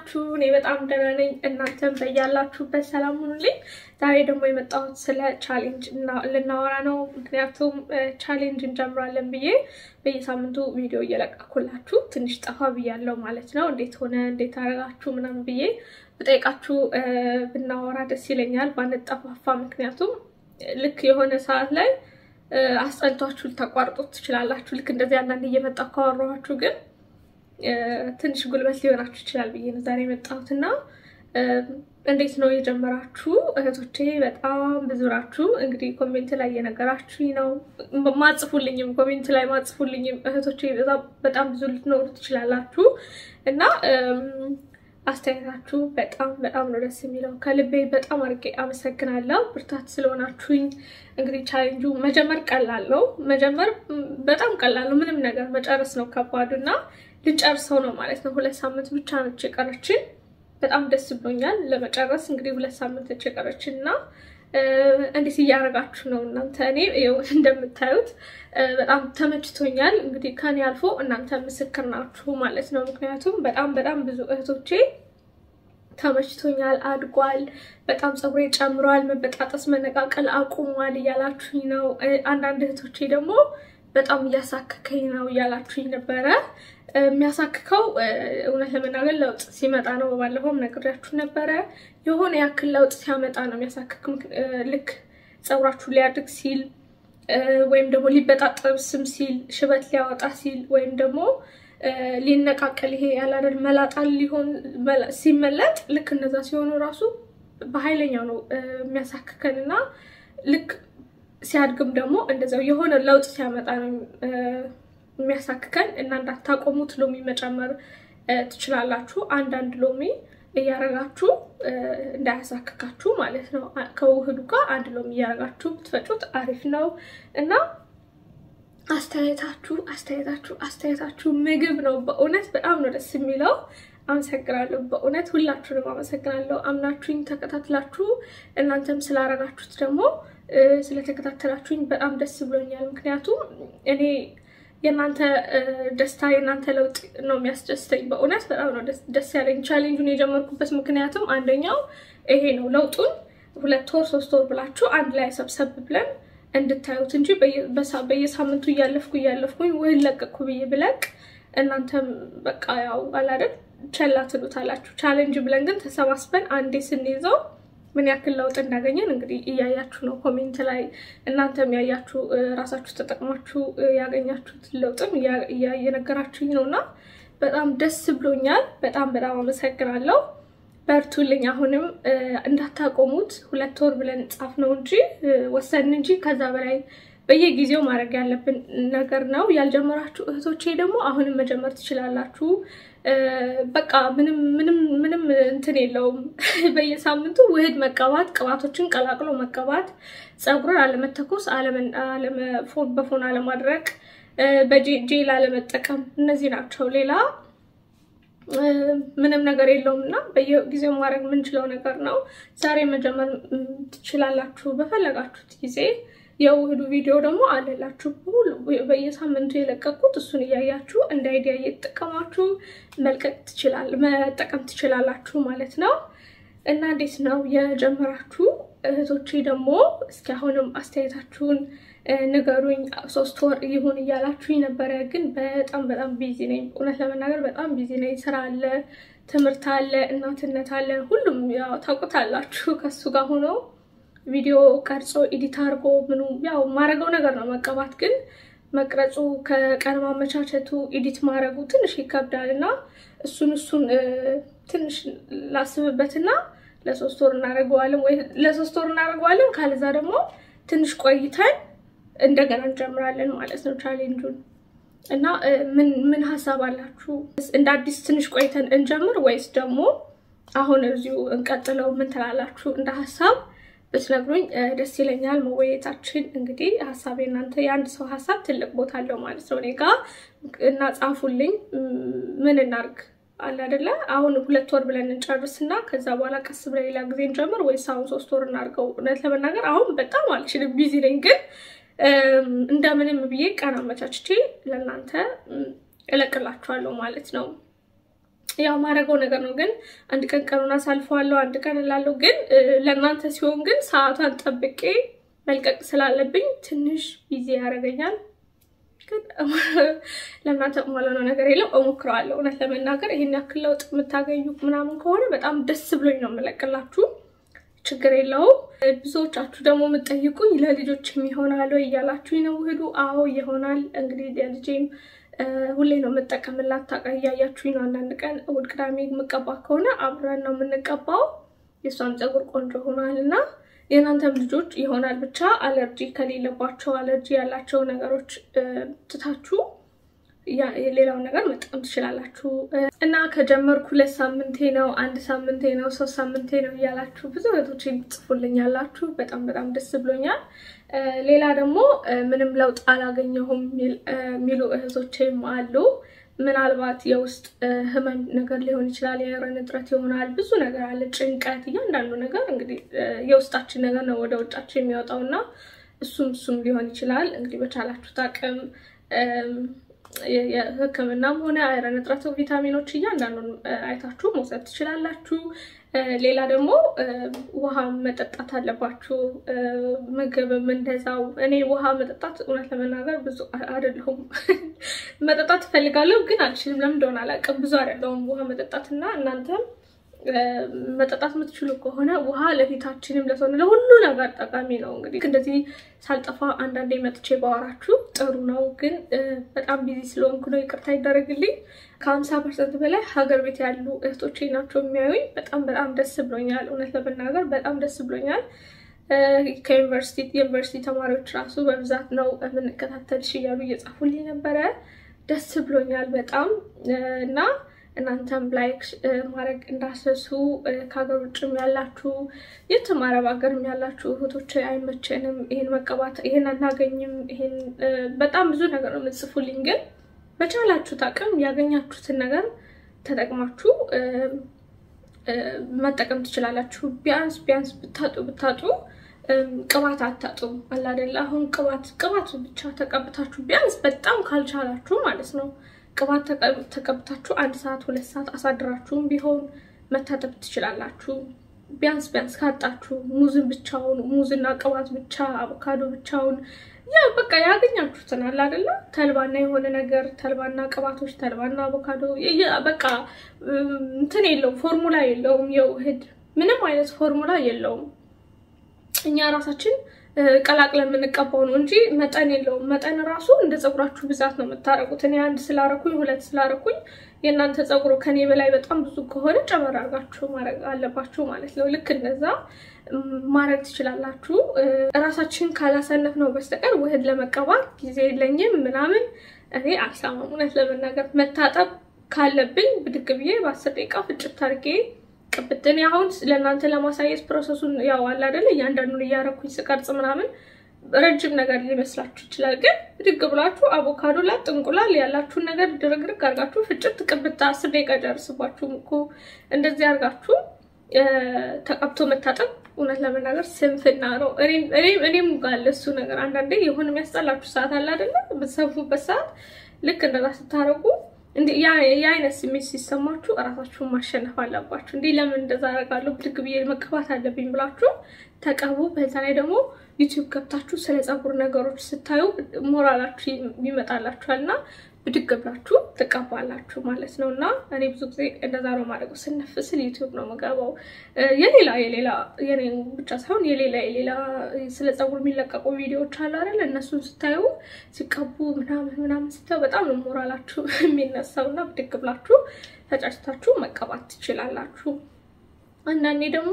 ናችሁ? እኔ በጣም ደህና ነኝ። እናንተም በያላችሁበት ሰላም ሁኑልኝ። ዛሬ ደግሞ የመጣሁት ስለ ቻሌንጅ ልናወራ ነው። ምክንያቱም ቻሌንጅ እንጀምራለን ብዬ በየሳምንቱ ቪዲዮ እየለቀኩላችሁ ትንሽ ጠፋ ብያለሁ ማለት ነው። እንዴት ሆነ እንዴት አደረጋችሁ ምናምን ብዬ ብጠይቃችሁ ብናወራ ደስ ይለኛል ባንጠፋፋ። ምክንያቱም ልክ የሆነ ሰዓት ላይ አስጠልቷችሁ ልታቋርጡት ትችላላችሁ። ልክ እንደዚህ አንዳንድ እየመጣ ካወራኋችሁ ግን ትንሽ ጉልበት ሊሆናችሁ ይችላል ብዬ ነው ዛሬ የመጣሁት እና እንዴት ነው የጀመራችሁ እህቶቼ? በጣም ብዙ ናችሁ። እንግዲህ ኮሜንት ላይ እየነገራችሁኝ ነው። ማጽፉልኝም ኮሜንት ላይ ማጽፉልኝም እህቶቼ በጣም ብዙ ልትኖሩ ትችላላችሁ እና አስተያየታችሁ በጣም በጣም ነው ደስ የሚለው። ከልቤ በጣም አድርጌ አመሰግናለሁ። ብርታት ስለሆናችሁኝ። እንግዲህ ቻሌንጁ መጀመር ቀላል ነው። መጀመር በጣም ቀላል ነው። ምንም ነገር መጨረስ ነው ከባዱ እና ልንጨርሰው ነው ማለት ነው። ሁለት ሳምንት ብቻ ነች የቀረችን። በጣም ደስ ብሎኛል ለመጨረስ። እንግዲህ ሁለት ሳምንት ነች የቀረችን እና እንዴት እያደረጋችሁ ነው እናንተ? እኔ እንደምታዩት በጣም ተመችቶኛል። እንግዲህ ከኔ አልፎ እናንተ ምስክር ናችሁ ማለት ነው። ምክንያቱም በጣም በጣም ብዙ እህቶቼ ተመችቶኛል፣ አድጓል፣ በጣም ፀጉሬ ጨምሯል፣ መበጣጠስ መነቃቀል አቁሟል እያላችሁኝ ነው። አንዳንድ እህቶቼ ደግሞ በጣም እያሳከከኝ ነው እያላችሁኝ ነበረ። የሚያሳክከው እውነት ለመናገር ለውጥ ሲመጣ ነው። ባለፈውም ነግሬያችሁ ነበረ። የሆነ ያክል ለውጥ ሲያመጣ ነው የሚያሳክክ። ልክ ፀጉራችሁ ሊያድግ ሲል ወይም ደግሞ ሊበጣጠብስም ሲል ሽበት ሊያወጣ ሲል ወይም ደግሞ ሊነቃቀል ይሄ ያላደል መላጣ ሊሆን ሲመለጥ ልክ እነዛ ሲሆኑ ራሱ በኃይለኛው ነው የሚያሳክከን እና ልክ ሲያድግም ደግሞ እንደዛው የሆነ ለውጥ ሲያመጣ ነው የሚያሳክከን እና እንዳታቆሙት ሎሚ መጨመር ትችላላችሁ። አንዳንድ ሎሚ እያረጋችሁ እንዳያሳክካችሁ ማለት ነው። ከውህዱ ጋር አንድ ሎሚ እያረጋችሁ ብትፈጩት አሪፍ ነው እና አስተያየታችሁ አስተያየታችሁ አስተያየታችሁ ምግብ ነው። በእውነት በጣም ነው ደስ የሚለው። አመሰግናለሁ። በእውነት ሁላችሁንም አመሰግናለሁ። አምናችሁኝ ተከታትላችሁ እናንተም ስላረጋችሁት ደግሞ ስለተከታተላችሁኝ በጣም ደስ ብሎኛል። ምክንያቱም እኔ የእናንተ ደስታ የእናንተ ለውጥ ነው የሚያስደስተኝ። በእውነት በጣም ነው ደስ ያለኝ። ቻሌንጁን የጀመርኩበት ምክንያቱም አንደኛው ይሄ ነው። ለውጡን ሁለት ወር ሶስት ወር ብላችሁ አንድ ላይ ሰብሰብ ብለን እንድታዩት እንጂ በየሳምንቱ እያለፍኩ እያለፍኩኝ ወይ ለቀቅኩ ብዬ ብለቅ እናንተም በቃ ያው አላደል ቸላ ትሉታላችሁ። ቻሌንጅ ብለን ግን ተሰባስበን አንዴ ስንይዘው ምን ያክል ለውጥ እንዳገኘን እንግዲህ እያያችሁ ነው። ኮሜንት ላይ እናንተም ያያችሁ ራሳችሁ ተጠቅማችሁ ያገኛችሁት ለውጥም እየነገራችሁኝ ነው እና በጣም ደስ ብሎኛል። በጣም በጣም አመሰግናለሁ። በርቱልኝ። አሁንም እንዳታቆሙት። ሁለት ወር ብለን ጻፍ ነው እንጂ ወሰን እንጂ ከዛ በላይ በየጊዜው ማድረግ ያለብን ነገር ነው። ያልጀመራችሁ እህቶቼ ደግሞ አሁንም መጀመር ትችላላችሁ። በቃ ምንም ምንም ምንም እንትን የለውም። በየሳምንቱ ውህድ መቀባት፣ ቅባቶችን ቀላቅሎ መቀባት፣ ፀጉርን አለመተኮስ፣ በፎን አለማድረቅ፣ በጄል አለመጠቀም፣ እነዚህ ናቸው። ሌላ ምንም ነገር የለውም እና በየጊዜው ማድረግ የምንችለው ነገር ነው። ዛሬ መጀመር ትችላላችሁ በፈለጋችሁት ጊዜ። የውህዱ ቪዲዮ ደግሞ አለላችሁ በየሳምንቱ የለቀኩት እሱን እያያችሁ እንደ አይዲያ እየተጠቀማችሁ መልቀቅ ትችላል መጠቀም ትችላላችሁ ማለት ነው። እና እንዴት ነው የጀመራችሁ እህቶቼ ደግሞ እስኪ አሁንም አስተያየታችሁን ንገሩኝ። ሶስት ወር ይሁን እያላችሁኝ ነበረ፣ ግን በጣም በጣም ቢዚ ነኝ። እውነት ለመናገር በጣም ቢዚ ነኝ። ስራ አለ፣ ትምህርት አለ፣ እናትነት አለ። ሁሉም ያው ታውቁታላችሁ ከሱ ጋር ሆኖ ቪዲዮ ቀርጾ ኤዲት አድርጎ ምኑ ያው ማድረገው ነገር ነው። መቀባት ግን መቅረጹ ከቀን ማመቻቸቱ ኤዲት ማድረጉ ትንሽ ይከብዳል እና እሱን እሱን ትንሽ ላስብበትና ለሶስት ወር እናደርገዋለን ወይ ለሶስት ወር እናደርገዋለን። ካለዛ ደግሞ ትንሽ ቆይተን እንደገና እንጀምራለን ማለት ነው ቻሌንጁን እና ምን ምን ሀሳብ አላችሁ? እንደ አዲስ ትንሽ ቆይተን እንጀምር ወይስ ደግሞ አሁን እዚሁ እንቀጥለው? ምን ትላላችሁ? እንደ ሀሳብ ብትነግሩኝ ደስ ይለኛል። መወየታችን እንግዲህ ሀሳብ የእናንተ የአንድ ሰው ሀሳብ ትልቅ ቦታ አለው ማለት ነው እኔ ጋ እና ጻፉልኝ። ምን እናርግ አለ አይደለ? አሁን ሁለት ወር ብለን እንጨርስና ከዛ በኋላ ቀስ ብለን ሌላ ጊዜ እንጀምር ወይስ አሁን ሶስት ወር እናድርገው? እውነት ለመናገር አሁን በጣም አልችልም፣ ቢዚ ነኝ። ግን እንደምንም ብዬ ቀን አመቻችቼ ለእናንተ እለቅላችኋለሁ ማለት ነው። ያው ማድረገው ነገር ነው። ግን አንድ ቀን ቀኑን አሳልፈዋለሁ፣ አንድ ቀን እላለሁ። ግን ለእናንተ ሲሆን ግን ሰዓቷን ጠብቄ መልቀቅ ስላለብኝ ትንሽ ቢዚ ያደርገኛል። ግን ለእናንተ ማለነው ነገር የለም፣ እሞክረዋለሁ። እውነት ለመናገር ይህን ያክል ለውጥ የምታገኙ ምናምን ከሆነ በጣም ደስ ብሎኝ ነው የምለቅላችሁ። ችግር የለውም። ብዙዎቻችሁ ደግሞ የምጠይቁኝ ለልጆችም ይሆናል ወይ እያላችሁኝ ነው ውህዱ። አዎ ይሆናል። እንግዲህ ልጄም ሁሌ ነው የምጠቀምላት። ታውቃ እያያችሁኝ ነው። አንዳንድ ቀን እሑድ፣ ቅዳሜ የምቀባ ከሆነ አብረን ነው የምንቀባው። የእሷም ፀጉር ቆንጆ ሆኗል እና የእናንተም ልጆች ይሆናል። ብቻ አለርጂ ከሌለባቸው አለርጂ ያላቸው ነገሮች ትታችሁ ሌላውን ነገር መጠቀም ትችላላችሁ። እና ከጀመርኩ ሁለት ሳምንቴ ነው፣ አንድ ሳምንቴ ነው፣ ሶስት ሳምንቴ ነው እያላችሁ ብዙ እህቶች ጽፉልኝ ያላችሁ በጣም በጣም ደስ ብሎኛል። ሌላ ደግሞ ምንም ለውጥ አላገኘሁም የሚሉ እህቶችም አሉ። ምናልባት የውስጥ ህመም ነገር ሊሆን ይችላል፣ የአይረን እጥረት ይሆናል፣ ብዙ ነገር አለ፣ ጭንቀት፣ እያንዳንዱ ነገር እንግዲህ የውስጣችን ነገር ነው ወደ ውጫችን የሚወጣው እና እሱም እሱም ሊሆን ይችላል። እንግዲህ በቻላችሁት አቅም የሕክምናም ሆነ አይረን እጥረት ቪታሚኖች እያንዳንዱን አይታችሁ መውሰድ ትችላላችሁ። ሌላ ደግሞ ውሃ መጠጣት አለባችሁ። ምግብም እንደዛው። እኔ ውሃ መጠጣት እውነት ለመናገር ብዙ አይደለሁም። መጠጣት እፈልጋለሁ ግን አልችልም። ለምን እንደሆነ አላውቅም። ብዙ አይደለሁም ውሃ መጠጣት እና እናንተም መጠጣት የምትችሉ ከሆነ ውሃ ለፊታችንም ለሰውነ ለሁሉ ነገር ጠቃሚ ነው። እንግዲህ እንደዚህ ሳልጠፋ አንዳንዴ መጥቼ ባወራችሁ ጥሩ ነው። ግን በጣም ቢዚ ስለሆንኩ ነው፣ ይቅርታ ይደረግልኝ። ከሀምሳ ፐርሰንት በላይ ሀገር ቤት ያሉ እህቶቼ ናቸው የሚያዩኝ። በጣም በጣም ደስ ብሎኛል። እውነት ለመናገር በጣም ደስ ብሎኛል። ከዩኒቨርሲቲ የዩኒቨርሲቲ ተማሪዎች ራሱ በብዛት ነው የምንከታተልሽ እያሉ እየጻፉልኝ ነበረ። ደስ ብሎኛል በጣም እና እናንተም ላይክ ማድረግ እንዳሰሱ ከሀገር ውጭም ያላችሁ የትም አረብ ሀገርም ያላችሁ እህቶች አይመቸንም፣ ይሄን መቀባት ይሄን አናገኝም፣ ይሄን በጣም ብዙ ነገር ነው የምትጽፉልኝ። ግን በቻላችሁት አቅም ያገኛችሁትን ነገር ተጠቅማችሁ መጠቀም ትችላላችሁ። ቢያንስ ቢያንስ ብታጡ ብታጡ ቅባት አታጡም። አላደለ አሁን ቅባት ቅባት ብቻ ተቀብታችሁ ቢያንስ በጣም ካልቻላችሁ ማለት ነው ቅባት ተቀብታችሁ አንድ ሰዓት ሁለት ሰዓት አሳድራችሁም ቢሆን መታጠብ ትችላላችሁ። ቢያንስ ቢያንስ ካጣችሁ ሙዝን ብቻውን ሙዝና ቅባት ብቻ አቮካዶ ብቻውን ያ በቃ ያገኛችሁትን አለ አይደለ ተልባና የሆነ ነገር ተልባና ቅባቶች ተልባና አቮካዶ በቃ እንትን የለውም ፎርሙላ የለውም። የውህድ ምንም አይነት ፎርሙላ የለውም። እኛ ራሳችን ቀላቅለን የምንቀባው ነው እንጂ መጠን የለውም። መጠን ራሱ እንደ ፀጉራችሁ ብዛት ነው የምታረጉት። እኔ አንድ ስላረኩኝ ሁለት ስላረኩኝ የእናንተ ፀጉሩ ከኔ በላይ በጣም ብዙ ከሆነ ጨመር አድርጋችሁ ማድረግ አለባችሁ ማለት ነው። ልክ እንደዛ ማድረግ ትችላላችሁ። እራሳችን ካላሰነፍ ነው በስተቀር ውህድ ለመቀባት ጊዜ የለኝም ምናምን እኔ አልሰማም። እውነት ለመናገር መታጠብ ካለብኝ ብድግ ብዬ በአስር ደቂቃ ፍጭት አድርጌ ቅብትን አሁን ለእናንተ ለማሳየት ፕሮሰሱን ያው አለ አይደለ እያንዳንዱን እያረኩኝ ስቀርጽ ምናምን ረጅም ነገር ሊመስላችሁ ይችላል። ግን ብድግ ብላችሁ አቮካዶ ላጥ እንቁላል ያላችሁን ነገር ድርግርግ አርጋችሁ ፍጭት ቅብታ አስር ደቂቃ ጨርስባችሁም እኮ እንደዚህ አርጋችሁ ተቀብቶ መታጠብ እውነት ለመናገር ስንፍና ነው። እኔም ጋር እሱ ነገር አንዳንዴ የሆነ የሚያስጠላችሁ ሰዓት አለ አይደለ በተሰፉበት ሰዓት ልክ እንደዛ ስታረጉ የአይነት ስሜት ሲሰማችሁ እራሳችሁን ማሸነፍ አለባችሁ። እንዲህ ለምን እንደዛ አደርጋለሁ ብድግ ብዬ መቀባት አለብኝ ብላችሁ ተቀቡ። በዛ ላይ ደግሞ ዩቲዩብ ገብታችሁ ስለ ፀጉር ነገሮች ስታዩ ሞራላችሁ ይመጣላችኋል እና ብድግ ብላችሁ ትቀባላችሁ ማለት ነው። እና እኔ ብዙ ጊዜ እንደዛ ነው ማድረገው። ስነፍ ስል ዩቲዩብ ነው የምገባው። የሌላ የሌላ የኔ ብቻ ሳይሆን የሌላ የሌላ ስለ ፀጉር የሚለቀቁ ቪዲዮዎች አሉ አይደል? እነሱን ስታዩ ሲቀቡ ምናምን ምናምን ስታዩ በጣም ነው ሞራላችሁ የሚነሳው እና ብድግ ብላችሁ ተጫጭታችሁ መቀባት ትችላላችሁ። አንዳንዴ ደግሞ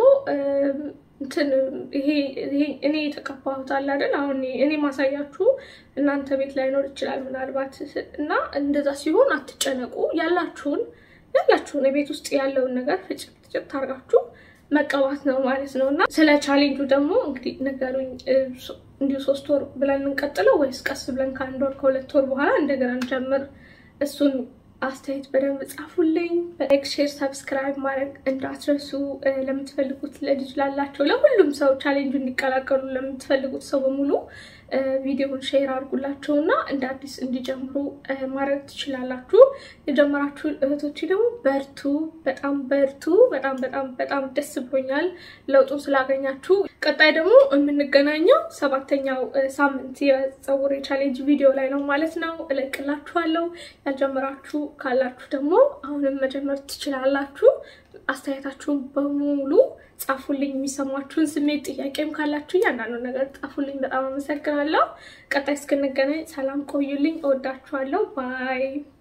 እንትን ይሄ እኔ የተቀባሁት አለ አይደል? አሁን እኔ ማሳያችሁ እናንተ ቤት ላይኖር ይችላል ምናልባት እና እንደዛ ሲሆን አትጨነቁ። ያላችሁን ያላችሁን የቤት ውስጥ ያለውን ነገር ፍጭት ፍጭት አድርጋችሁ መቀባት ነው ማለት ነው። እና ስለ ቻሌንጁ ደግሞ እንግዲህ ነገሩኝ። እንዲሁ ሶስት ወር ብለን እንቀጥለው ወይስ ቀስ ብለን ከአንድ ወር ከሁለት ወር በኋላ እንደገና እንጀምር? እሱን አስተያየት በደንብ ጻፉልኝ። በላይክ ሼር፣ ሰብስክራይብ ማድረግ እንዳትረሱ። ለምትፈልጉት ለልጅ ላላቸው ለሁሉም ሰው ቻሌንጁ እንዲቀላቀሉ ለምትፈልጉት ሰው በሙሉ ቪዲዮውን ሼር አድርጉላቸው እና እንደ አዲስ እንዲጀምሩ ማድረግ ትችላላችሁ። የጀመራችሁ እህቶች ደግሞ በርቱ፣ በጣም በርቱ። በጣም በጣም በጣም ደስ ብሎኛል ለውጡን ስላገኛችሁ። ቀጣይ ደግሞ የምንገናኘው ሰባተኛው ሳምንት የፀጉር ቻሌንጅ ቪዲዮ ላይ ነው ማለት ነው። እለቅላችኋለሁ። ያልጀመራችሁ ካላችሁ ደግሞ አሁንም መጀመር ትችላላችሁ። አስተያየታችሁን በሙሉ ጻፉልኝ። የሚሰማችሁን ስሜት፣ ጥያቄም ካላችሁ እያንዳንዱ ነገር ጻፉልኝ። በጣም አመሰግናለሁ። ቀጣይ እስክንገናኝ ሰላም ቆዩልኝ። እወዳችኋለሁ። ባይ